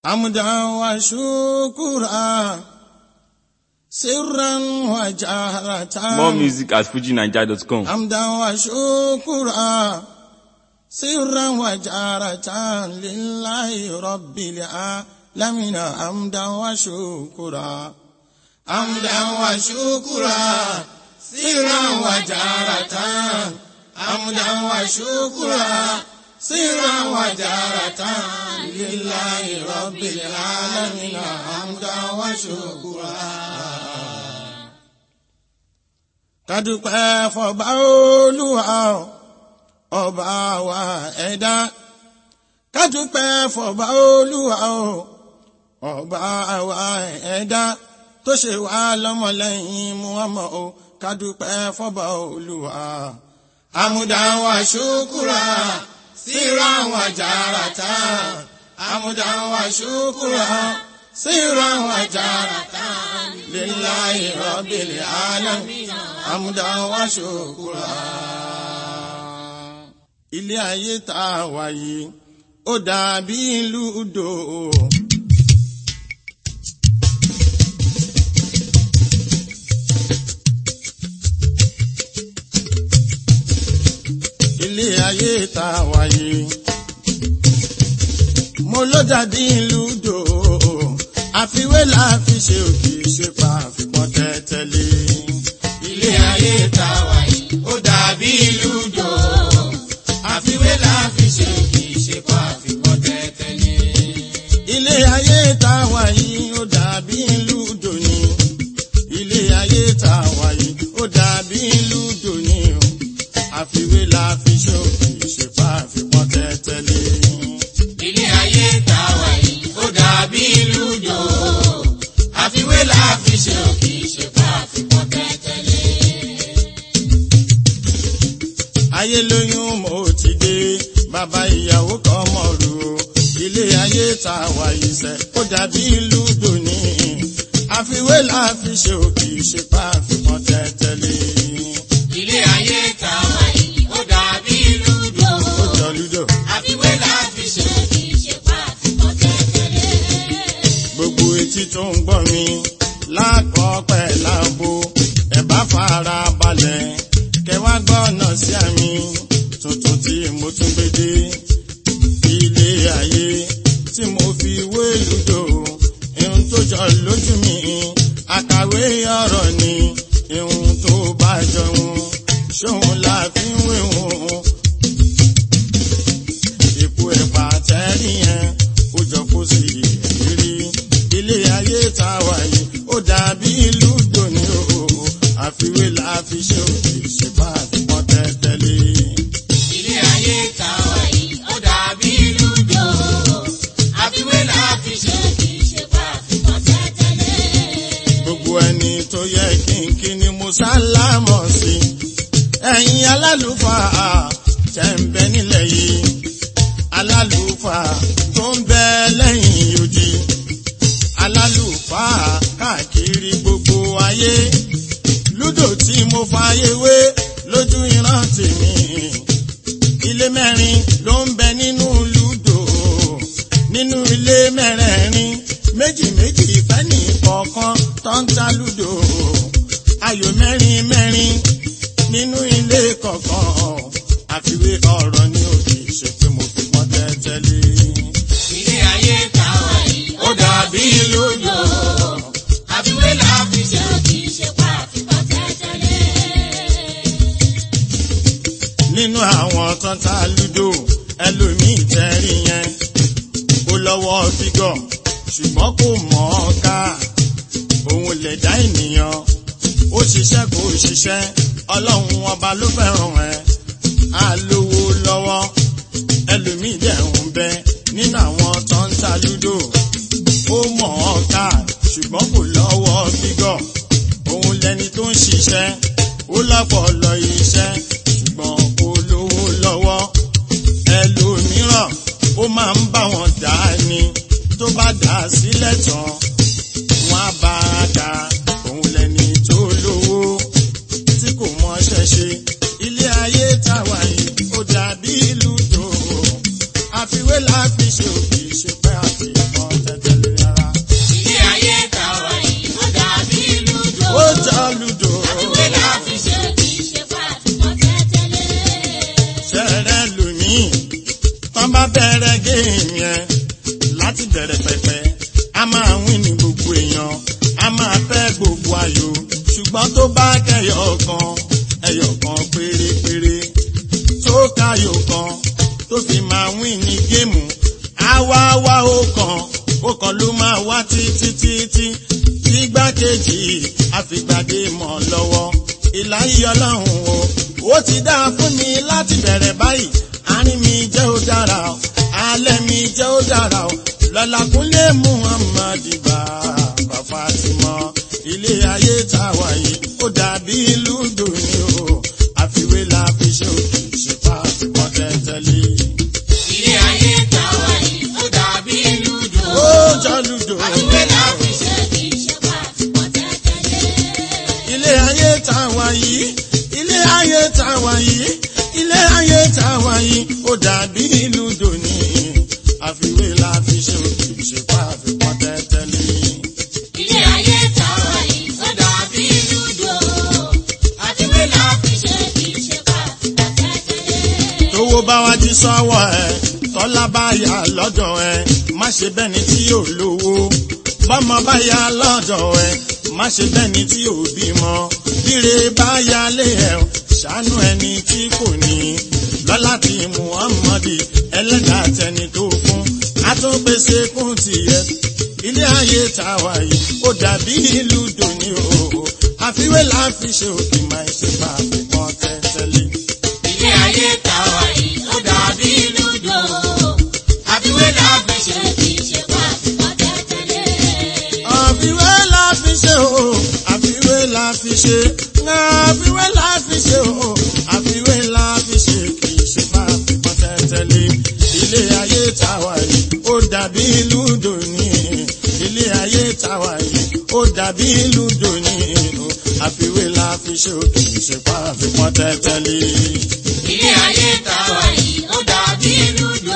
حمدا وشكرا سرا وجهرة More music at fujinaija.com. حمدا وشكرا سرا وجهرة لله رب العالمين حمدا وشكرا حمدا وشكرا سرا وجهرة حمدا وشكرا سرا وجهرة لله رب العالمين حمدا وشكرا kádúpẹ́ fọba olúwa ọba wa ẹ̀dá kádúpẹ́ fọba olúwa ọba wa ẹ̀dá tó ṣe wá lọ́mọlẹ́yìn muhammad o kádúpẹ́ fọba olúwa àmúdá wa ṣúkúrà síra wa jàràtà àmúdá wa ṣúkúrà síra wa jàràtà lillahi rabbil alamin àmúdá wa ṣúkúrà. ilé ayé tá a wà yìí ó dàbí ìlú odò. ilé ayé tá a wà yìí mo ló dàbí ìlú odò àfiwé la fi ṣe òkè ṣe pa àfikún tẹ́tẹ́lé. ilé ayé tá a wà yìí ó dàbí ìlú odò àfiwé la fi ṣe òkè ṣe pa àfikún tẹ́tẹ́lé. ilé ayé tá a wà yìí ó dàbí ìlú odò ni ilé ayé tá a wà yìí ó dàbí ìlú odò ni o àfiwé la fi ṣe òkè ṣe pa àfikún tẹ́tẹ́lé. ilé ayé tá a wà yìí ó dàbí ìlú jò àfiwé la fi ṣe òkè ṣe pa àfikún tẹ́tẹ́lé. ayé lóyún mo ti dé bàbá ìyàwó kan mọ̀ rú ilé ayé tá a wà yìí sẹ́ ó dàbí ìlú dòní àfiwé la fi ṣe òkè ṣe pa àfikún tẹ́tẹ́lé. ilé ayé tá a wà yìí ó dàbí ìlú jò ó jọ lúdò àfiwé la fi ṣe òkè ṣe pa àfikún tẹ́tẹ́lé. gbogbo etí tó ń gbọ́ mi lákọ̀ọ́pẹ́ láàbò ẹ bá fara balẹ̀ kẹwàá gbọ́nà sí àmì tuntun tí mo tún gbé dé ilé ayé tí mo fi wé lùdò ihun tó jọ lójú mi àkàwé ọ̀rọ̀ ni ihun tó bá jọun ṣóun la fi ń wéhun ipò ẹ̀pà tẹ́rí yẹn ó jọ kó sí ìrírí ilé ayé tá a wà yìí ó dàbí ìlú dòní o àfiwé la fi ṣe òkè ṣèpá àfipọ́n tẹ́tẹ́lé. ilé ayé tá a wà yìí ó dàbí ìlú jò àfiwé la fi ṣe òkè ṣe pa àfikún tẹ́tẹ́lé. gbogbo ẹni tó yẹ kínkí ni mo sálámọ̀ sí ẹ̀yin alálùfáà tẹ̀ ń bẹ nílẹ̀ yìí alálùfáà tó ń bẹ lẹ́yìn odi alálùfáà káàkiri gbogbo ayé lúdò tí mo fààyè wé lójú ìran tèmi ilé mẹ́rin ló ń bẹ nínú lúdò nínú ilé mẹ́rẹ̀ẹ̀rin méjì méjì fẹ́ni kọ̀ọ̀kan tó ń ta lúdò ayò mẹ́rin mẹ́rin nínú ilé kọ̀ọ̀kan àfiwé ọ̀rọ̀ ní òkè ṣe pé mo fi pọ́n tẹ́tẹ́lé. ilé ayé tá a wà yìí ó dàbí ìlú jò àfiwé la fi ṣe òkè ṣe pa àfikún tẹ́tẹ́lé. nínú àwọn tó ń ta lúdò ẹlòmíì tẹ́rí yẹn ó lọ́wọ́ fígọ̀ ṣùgbọ́n kò mọ̀ ọ́ ká òun lè dá ènìyàn ó ṣiṣẹ́ kò ṣiṣẹ́ ọlọ́run ọba ló fẹ́ràn ẹ̀ á lówó lọ́wọ́ ẹlòmíì dẹ̀ ń bẹ nínú àwọn tó ń ta lúdò ó mọ̀ ọ́ ká ṣùgbọ́n kò lọ́wọ́ fígọ̀ òun lẹni tó ń ṣiṣẹ́ ó lọ́pọlọ iṣẹ́ ṣùgbọ́n kò lówó lọ́wọ́ ẹlòmíràn ó máa ń bá wọn dà á ni tó bá dà á sílẹ̀ tán wọn á bá a dà òun lẹni tó lówó tí kò mọṣẹ́ ṣe ilé ayé táwa yìí ó dàbí ìlú tó àfiwé la fi ṣe òbí ṣe pẹ́ àti ìmọ̀ tẹ́tẹ́. láti bẹ̀rẹ̀ pẹ̀pẹ̀ a máa wí ní gbogbo èèyàn a máa fẹ́ gbogbo ayò ṣùgbọ́n tó bá kẹyọ kan ẹyọ kan pérépéré tó káyò kan tó fi máa wí ní géèmù àwa wá ó kan ó kan ló máa wá títí títí tígbákejì àfìgbàdé mọ́ lọ́wọ́ ìláyé ọlọ́run o ó ti dáa fún mi láti bẹ̀rẹ̀ báyìí àárín mi jẹ́ ó dára o alẹ́ mi jẹ́ ó dára o lọ́la kúnlé muhammad bàbá fatima ilé ayé tá a wà yìí ó dàbí lúdò ní o àfiwé la fi ṣe òkè ìṣèpá àfikọ́ tẹ́tẹ́lé. ilé ayé ta wà yìí ó dàbí lúdò. ó jọ lúdò. àfiwé la fi ṣe kì í ṣe pa àfikọ́ tẹ́tẹ́lé. ilé ayé tá a wà yìí ilé ayé tá a wà yìí ilé ayé tá a wà yìí ó dàbí lúdò ní àfiwé la fi ṣe òkè ìṣèpá àfikọ́ tẹ́tẹ́lé. ilé ayé ta wà yìí ó dàbí lúdò. àfiwé la fi ṣe kì í ṣe pa àfikọ́ tẹ́tẹ́lé. tówó bá wá jí sọ́wọ́ ẹ tọ́lá bá yà lọ́dọ̀ ẹ má ṣe bẹ́ni tí yóò lówó bọ́mọ bá yà lọ́dọ̀ ẹ má ṣe bẹ́ni tí yóò bímọ bíre bá yà lé ẹ ṣàánú ẹni tí kò ní lọ́lá tí muhammadi ẹlẹ́dàá tẹni tó fún àtúnpèsè kún tiẹ̀ ilé ayé tá a wà yìí ó dàbí ìlú dòní o àfiwé là ń fi ṣe òkè máa ṣe bá a fi pọ́n tẹ́tẹ́lé. ilé ayé ta wà yìí ó dàbí lúdò. àfiwé la fi ṣe kì í ṣe pa àfikọ́ tẹ́tẹ́lé. àfiwé la fi ṣe o àfiwé la fi ṣe àfiwé la fi ṣe o àfiwé la fi ṣe kì í ṣe bá fipọ́n tẹ́tẹ́lé ilé ayé táwa yìí ó dàbí lúdò ní ilé ayé táwa yìí ó dàbí lúdò ní o àfiwé la fi ṣe o kì í ṣe bá fipọ́n tẹ́tẹ́lé. ilé ayé ta wà yìí ó dàbí lúdò.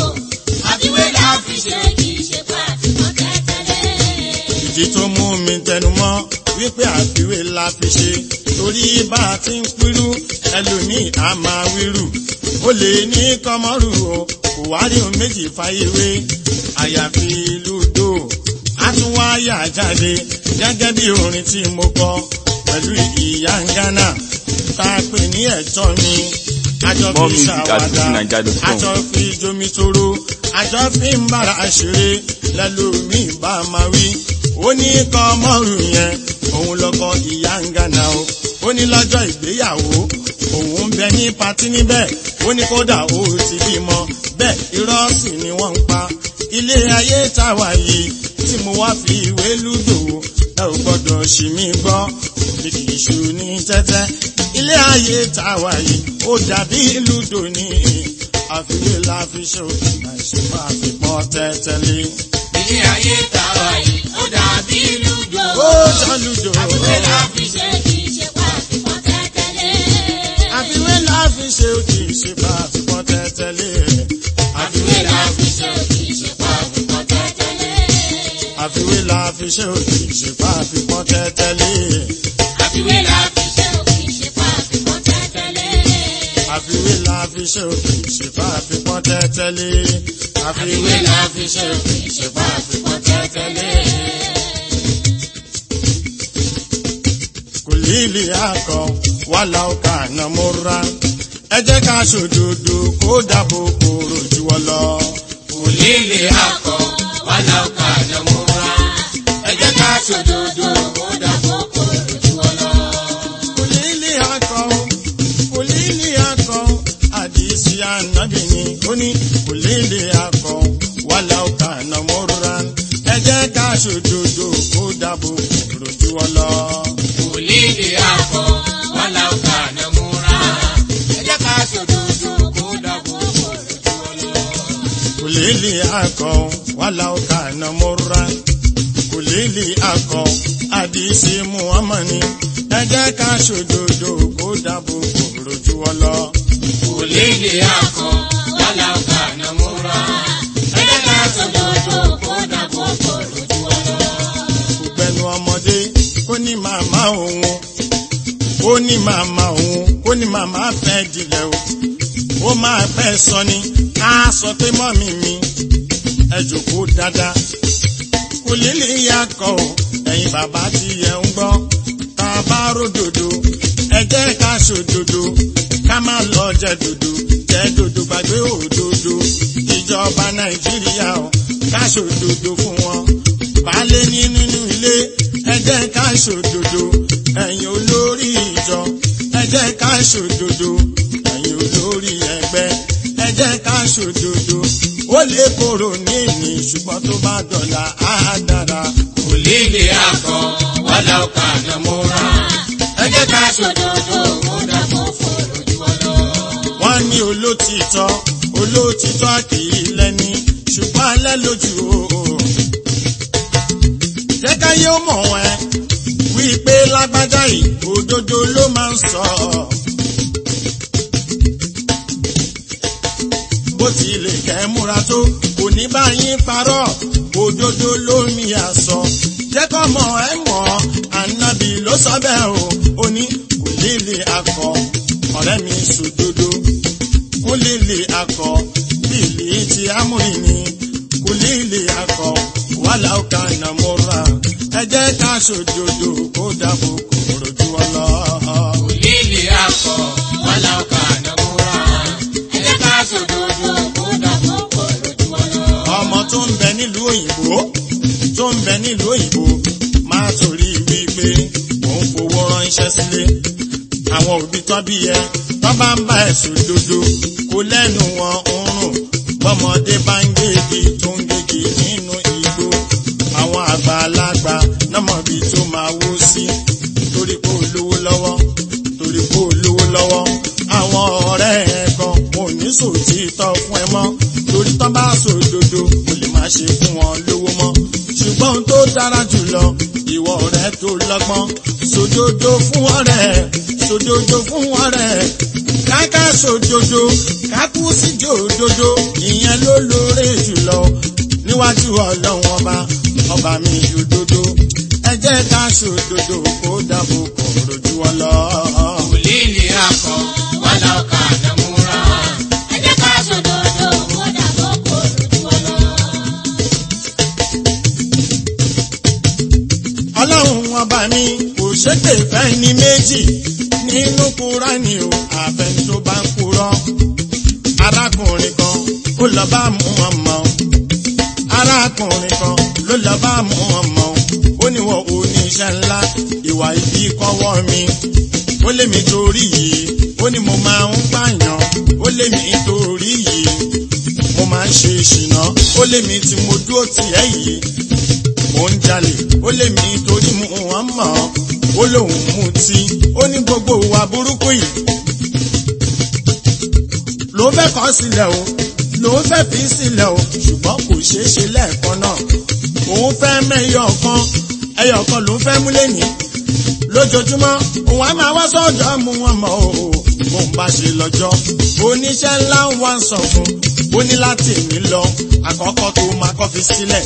àfiwé la fi ṣe kì í ṣe pa àfikọ́ tẹ́tẹ́lé. ìdí tó mú mi tẹnumọ́ wípé àfiwé la fi ṣe torí bá a ti ń pírú ẹlòmíì á máa wírù ó lè ní kọmọrù o kò wá rí ohun méjì fáyéwé àyàfi lúdò á tún wá yà jáde gẹ́gẹ́ bí orin tí mo kọ pẹ̀lú ìyá ń gánà tá a pè ní ẹ̀tọ́ mi àjọ More fi music at ṣàwádà fujininja.com. àjọ fi jomi toro àjọ fi ń bára ṣeré lẹ́lòmíì bá máa wí ó ní kọ́ mọ́rù yẹn òun lọ́kọ ìyá ń gánà o ó ní lọ́jọ́ ìgbéyàwó òun ń bẹ ní patí níbẹ̀ ó ní kódà ó ti bímọ bẹ́ẹ̀ irọ́ sì ni wọ́n ń pa ilé ayé táwa yìí tí mo wá fi ìwé lúdò ẹ ò gbọ́dọ̀ ṣì mí gbọ́ bí kì í ṣu ní tẹ́tẹ́ ilé ayé táwa yìí ó dàbí lúdò ní àfiwé la fi ṣe òkè àìṣèpá àfipọ́ tẹ́tẹ́lé. ilé ayé ta wà yìí ó dàbí lúdò. ó jọ lúdò àfiwé la fi ṣe kì í ṣe pa àfikọ́ tẹ́tẹ́lé. àfiwé la fi ṣe òkè àìṣèpá àfipọ́ tẹ́tẹ́lé. àfiwé la fi ṣe kì í ṣe pa àfikọ́ tẹ́tẹ́lé. àfiwé la fi ṣe òkè àìṣèpá àfipọ́ tẹ́tẹ́lé. àfiwé la fi ṣe kì í ṣe pa àfikọ́ tẹ́tẹ́lé. àfiwé la fi ṣe òkè àìṣèpá àfipọ́ tẹ́tẹ́lé. àfiwé la fi ṣe kì í ṣe pa àfikọ́ tẹ́tẹ́lé. kò lílì akọ wàhálà ọkà nàmúra ẹ jẹ́ ká ṣòdodo kó dàbò kòrò jù wọ́n lọ. Òlílé akọ wàlá ọkà àjọmúra. Ẹ jẹ́ ká ṣòdodo kó dàbọ̀ kó lójú ọlọ. kò lílì akọ kò lílì akọ àdìsí ànábìyìn ó ní kò lílì akọ wàhálà ọkà nàmúra ẹ jẹ́ ká ṣòdodo kó dàbò kòrò jù wọ́n lọ. Òlílé akọ wàlá ọkà àjọmúra. Ẹ jẹ́ ká ṣòdodo kó dàbọ̀ kó lójú ọlọ. kulili akọ wala kana murra kulili akọ àdìsí muhammani ẹ jẹ́ ká ṣòdodo kó dàbò kòrò ju ọ lọ. Òlílé akọ wàlá ọkà àjọmúra. Ẹ jẹ́ ká ṣòdodo kó dàbọ̀ kó lójú ọlọ. gbẹnu ọmọdé kó ní màmá òun ó ní màmá òun ó ní màmá fẹ́ dilẹ̀ o ó máa fẹ́ sọ ni á sọ pé mọ́mì mi ẹ jókòó dáadáa kò lílì yakọ̀ ẹ̀yin bàbá tí ẹ ń gbọ́ tá a bá ródòdó ẹ jẹ́ ká ṣòdodo ká má lọ jẹ dòdò jẹ dòdò gbàgbé òdodo ìjọba nàìjíríà o ká ṣòdodo fún wọn baálé ní nínú ilé ẹ jẹ́ ká ṣòdodo ẹ̀yin olórí ìjọ ẹ jẹ́ ká ṣòdodo ẹ̀yin olórí ẹgbẹ́ ẹ jẹ́ ká ṣòdodo ó lè kóró ní ìní ṣùgbọ́n tó bá dọ̀la á dára. kò líle akọ wàlá ọkà àdàmúra ẹ jẹ́ ká ṣòdodo kó dàbọ̀ fòrò jù ọ lọ. wọ́n ní olótìtọ́ olótìtọ́ kìí lẹ́ni ṣùgbọ́n alẹ́ lójú o. jẹ́ ká yóò mọ̀ ẹ́ wípé lágbájá yìí òdodo ló máa ń sọ. bó tilẹ̀ kẹ́ múra tó kò ní bá yín parọ́ òdodo ló mi àsọ. jẹ́ kọ́ mọ̀ ẹ́ mọ̀ ànábì ló sọ bẹ́ẹ̀ o ó ní kò lè lè akọ ọ̀rẹ́ mi sòdodo kò lè lè akọ bíìlì ti amúrin ni kò lè lè akọ wàhálà ọkà nàmúra ẹ jẹ́ ká sòdodo kó dàbò kòrò ju ọ lọ. kò líle akọ wàlá ọkà àdàmúra ẹ jẹ́ ká ṣòdodo kó dàbọ̀ fòrò jù ọ lọ. ọmọ tó ń bẹ nílùú òyìnbó tó ń bẹ nílùú òyìnbó máa torí wípé òun fowó ránṣẹ́ sílé àwọn òbí tó bí ẹ tó bá ń bá ẹ̀sùn dodo kò lẹ́nu wọn ń rùn bọ́mọdé bá ń gégi tó ń gégi nínú igbó àwọn àgbàlagbà nọ́mọ̀bí tó máa wó sí torí pé ó lówó lọ́wọ́ torí pé ó lówó lọ́wọ́ àwọn ọ̀rẹ́ ẹ̀ kan wọn ò ní sòtítọ́ fún ẹ mọ́ torí tán bá sòdodo kò lè má ṣe fún wọn lówó mọ́ ṣùgbọ́n ohun tó dára jùlọ ìwọ ọ̀rẹ́ tó lọ́gbọ́n sòdodo fún ọ̀rẹ́ sòdodo fún ọ̀rẹ́ káká sòdodo kákú síjó òdodo ìyẹn ló lóore jùlọ níwájú ọlọ́run ọba ọba mi òdodo ẹ jẹ́ ká sòdodo kó dàbò kò rojú ọ lọ. kò líle akọ wàlá ọkà àdàmúra ẹ jẹ́ ká ṣòdodo kó dàbọ̀ fòrò jù ọ lọ. ọlọ́run ọba mi kò ṣépè fẹ́ ní méjì nínú kúránì o àfẹn tó bá ń purọ́ arákùnrin kan ó lọ bá mú ọmọ arákùnrin kan ló lọ bá mú ọmọ ó ní wọn oníṣẹ́ ńlá ìwà ibi kọ́wọ́ mi ó lé mi torí yìí ó ní mo máa ń pààyàn ó lé mi torí yìí mo máa ń ṣe ṣìnà ó lé mi tí mo dúró tiẹ̀ yìí mo ń jalè ó lé mi torí mu wọn mọ̀ ó lóun mutí ó ní gbogbo wa burúkú yìí ló fẹ́ kọ́ sílẹ̀ o ló fẹ́ fi sílẹ̀ o ṣùgbọ́n kò ṣeé ṣe lẹ́ẹ̀kan náà òun fẹ́ mẹ́yọ̀ kan ẹyọ kan ló fẹ́ múlẹ̀ ní lójoojúmọ́ òun á máa wá sọ́dọ̀ mú wọn mọ́ o bó ń bá ṣe lọ́jọ́ oníṣẹ́ ńlá ń wá ń sọ fún ó ní láti èmi lọ àkọ́kọ́ tó máa kọ́ fi sílẹ̀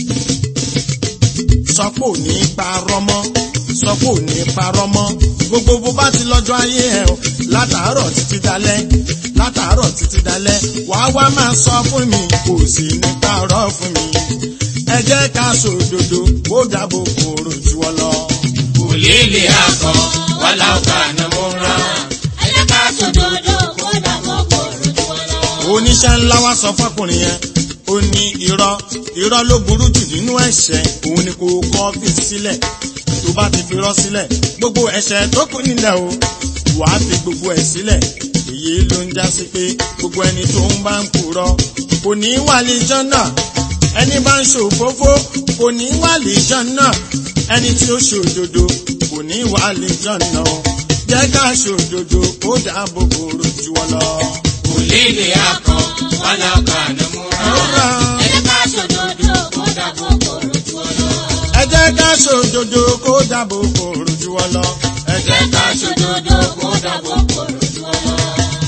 sọpò ní parọ́ mọ́ sọpò ní parọ́ mọ́ gbogbo bó bá ti lọ́jọ́ ayé ẹ̀ o látàárọ̀ títí dalẹ́ látàárọ̀ títí dalẹ́ wàá wá máa sọ fún mi kò sí ní parọ́ fún mi ẹ jẹ́ ká sòdodo kó dàbò kòrò jù ọ lọ. kò líle akọ wàlá ọkà àdàmúra ẹ jẹ́ ká ṣòdodo kó dàbọ̀ fòrò jù ọ lọ. oníṣẹ́ ńlá wá sọ fọkùnrin yẹn ó ní irọ́ irọ́ ló burú jù nínú ẹ̀ṣẹ̀ òun ni kò kọ́ fi sílẹ̀ tó bá ti fi irọ́ sílẹ̀ gbogbo ẹ̀ṣẹ̀ tó kù nílẹ̀ o wàá fi gbogbo ẹ̀ sílẹ̀ èyí ló ń já sí pé gbogbo ẹni tó ń bá ń purọ́ kò ní wà lè jọ́nà ẹni bá ń ṣòfófó kò ní wà lè jọ́nà ẹni tí ó ṣòdodo kò ní wà lè jọ́nà o jẹ́ ká ṣòdodo kó dáàbò bò rojú ọ lọ. kò líle akọ wàlá ọkà àdàmúra ẹ jẹ́ ká ṣòdodo kó dàbọ̀ fòrò jù ọ lọ. ẹ jẹ́ ká ṣòdodo kó dàbò kò rojú ọ lọ. ẹ ẹ jẹ́ ká ṣòdodo kó dàbọ̀ fòrò jù ọ lọ.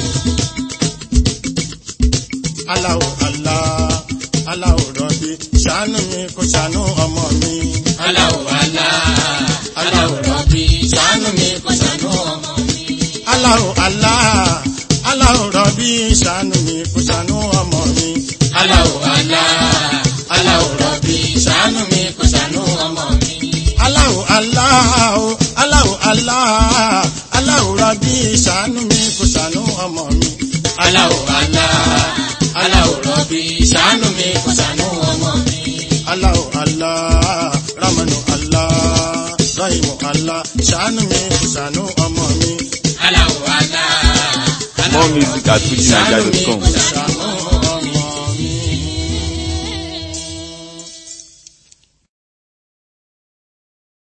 aláwò àlá aláwò rọ̀bì ṣàánú mi kó ṣàánú ọmọ mi. aláwọ̀ alá aláwọ̀ rọ̀bì ṣàánú mi kó ṣàánú ọmọ mi. aláwò àlá aláwò rọ̀bì ṣàánú mi kó ṣàánú ọmọ mi. aláwọ̀ alá aláwo aláwo aláwo aláwo rabi ṣàánú mi kò ṣàánú ọmọ mi. aláwo alá aláwo rọ̀bì ṣàánú mi kò ṣàánú ọmọ mi. aláwo alá ramanu alá rahimu alá ṣàánú mi kò ṣàánú ọmọ mi. aláwo alá More music at ṣàánú mi fujininja.com. kò ṣàánú